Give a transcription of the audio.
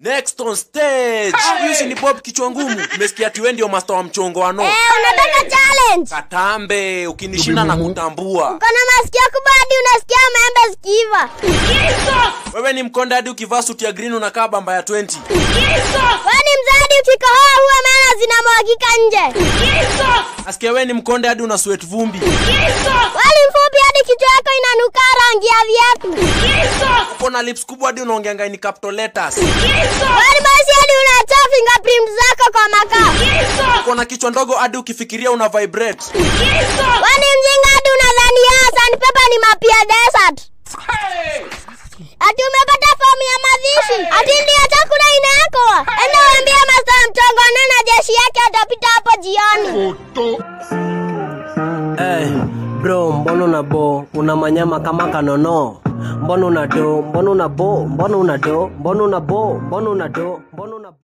Next on stage. Huyu si ni Bob kichwa ngumu. Umesikia ati wewe ndio master wa mchongo wa no. Eh, unataka challenge? Katambe, ukinishinda na kutambua. Uko na masikio kubwa hadi unasikia maembe zikiiva. Wewe ni mkonde hadi ukivaa suti ya green unakaa bamba ya 20. Wewe ni mzadi ukikohoa huwa meno zinamwagika nje. Asikia wewe ni mkonde hadi una sweat vumbi. Wewe ni mfupi hadi kichwa yako inanuka rangi ya viatu. Uko na lips kubwa hadi unaongeanga ni capital letters. Wewe ni basi hadi unatoa fingerprint zako kwa makaa. Uko na kichwa ndogo hadi ukifikiria una vibrate. Wewe ni mjinga hadi unadhani ya sandpaper ni mapia desert. Ati umepata fomu ya mazishi. Ati ndio chakula inaekwa. Enda waambie masaa mtongo na jeshi yake atapita hapo jioni. Hey, bro, mbona una bo una manyama kama kanono? Mbona una do? Mbona una bo? Mbona una do? Mbona una bo? Mbona una do? Mbona una